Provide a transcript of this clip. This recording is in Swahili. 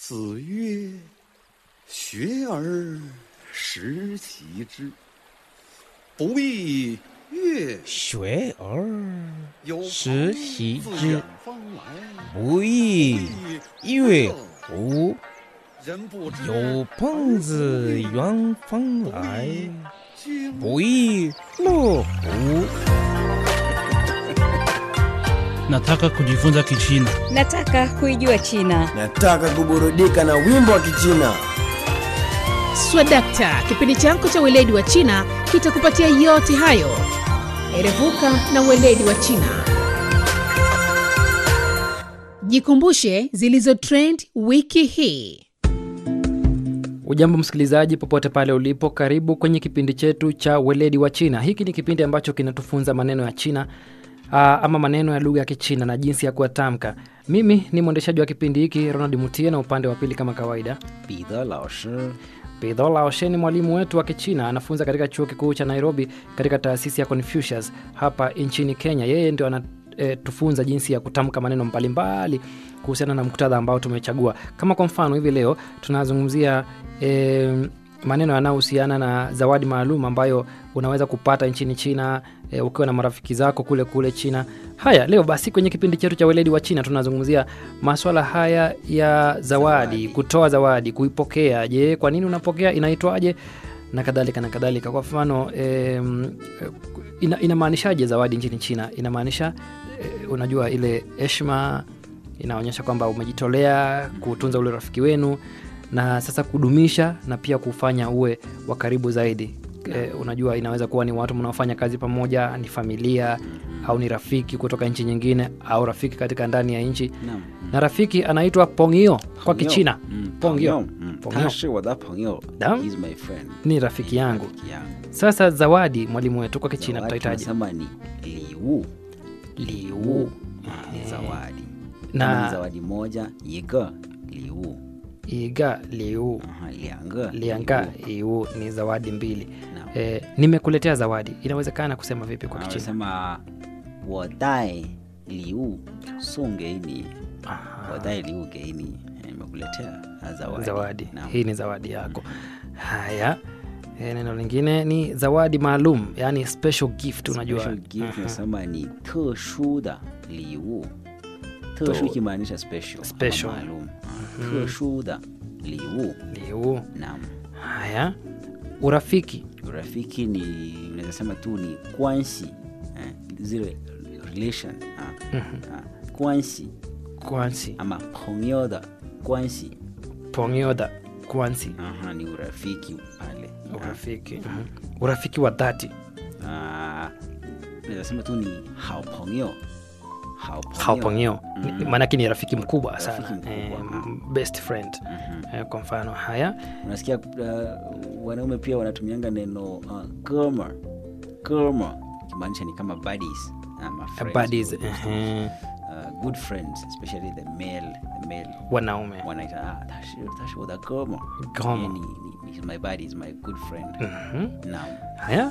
子曰：“学而时习之，不亦乐学而有时朋习自之远方来， 不亦乐乎？ 人不知有朋自远方来， 君不亦乐乎？ Nataka kujifunza Kichina. Nataka kuijua China. Nataka kuburudika na wimbo wa Kichina. Swadakta, kipindi chako cha weledi wa China kitakupatia yote hayo. Erevuka na weledi wa China. Jikumbushe zilizo trend wiki hii. Ujambo msikilizaji, popote pale ulipo, karibu kwenye kipindi chetu cha weledi wa China. Hiki ni kipindi ambacho kinatufunza maneno ya China aa, ama maneno ya lugha ya Kichina na jinsi ya kuyatamka. Mimi ni mwendeshaji wa kipindi hiki Ronald Mutie, na upande wa pili kama kawaida 彼得老师 Pidho Laoshe ni mwalimu wetu wa Kichina, anafunza katika chuo kikuu cha Nairobi katika taasisi ya Confucius hapa nchini Kenya. Yeye ndio anatufunza jinsi ya kutamka maneno mbalimbali kuhusiana na muktadha ambao tumechagua. Kama kwa mfano hivi leo tunazungumzia e, maneno yanayohusiana na zawadi maalum ambayo unaweza kupata nchini China e, ukiwa na marafiki zako kule kule China. Haya, leo basi kwenye kipindi chetu cha weledi wa China tunazungumzia maswala haya ya zawadi, kutoa zawadi, kuipokea. Je, kwa nini unapokea? Inaitwaje? na kadhalika na kadhalika. Kwa mfano e, ina, inamaanishaje zawadi nchini China? Inamaanisha e, unajua ile heshima, inaonyesha kwamba umejitolea kutunza ule rafiki wenu na sasa kudumisha na pia kufanya uwe wa karibu zaidi. E, unajua inaweza kuwa ni watu mnaofanya kazi pamoja, ni familia au ni rafiki kutoka nchi nyingine au rafiki katika ndani ya nchi, 那 na rafiki anaitwa pongio kwa 朋友 Kichina. 嗯 pongio 朋友嗯 pongio 他是我的朋友 Naam. He's my friend ni rafiki yangu. rafiki yangu Sasa zawadi, mwalimu wetu kwa Kichina Zawadi tutahitaji tunasema ni liwu liu Ah, ni zawadi Na- Kama ni zawadi moja 一个礼物 iga liu Aha, 两个 lianga 礼物 iu ni zawadi mbili. Naam. E, nimekuletea zawadi, inawezekana kusema vipi kwa Ah, Kichina? wanasema 我带礼物送给你 Aha. 我带礼物给你 nimekuletea ah, zawadi, zawadi Naam. hii ni zawadi yako haya e, neno lingine ni zawadi maalum yani special gift unajua Special gift Mhm. nasema ni 特殊的礼物特殊 ikimaanisha special ama Special. maalum Ah, 特殊的礼物 liu naam haya urafiki urafiki ni unaweza sema tu ni kwansi eh, zile relation ah, ah, kwansi kwansi ama 朋友的关系 pongyoda kwansi Aha, ni urafiki pale urafiki mhm. urafiki wa dhati Ah, unaweza sema tu ni 好朋友好朋友 haupongio Mhm. maanake ni rafiki mkubwa Rafiki sana mkubwa, eh, ah. best friend eh, kwa mfano haya unasikia uh, wanaume pia wanatumianga neno uh, goma goma kimaanisha ni kama buddies ama friends, buddies good, ehe, uh, good friends especially the male the male wanaume wanaita ah, tashi tashi wa goma Goma. ni, ni, ni my buddy is my good friend Mhm. naam haya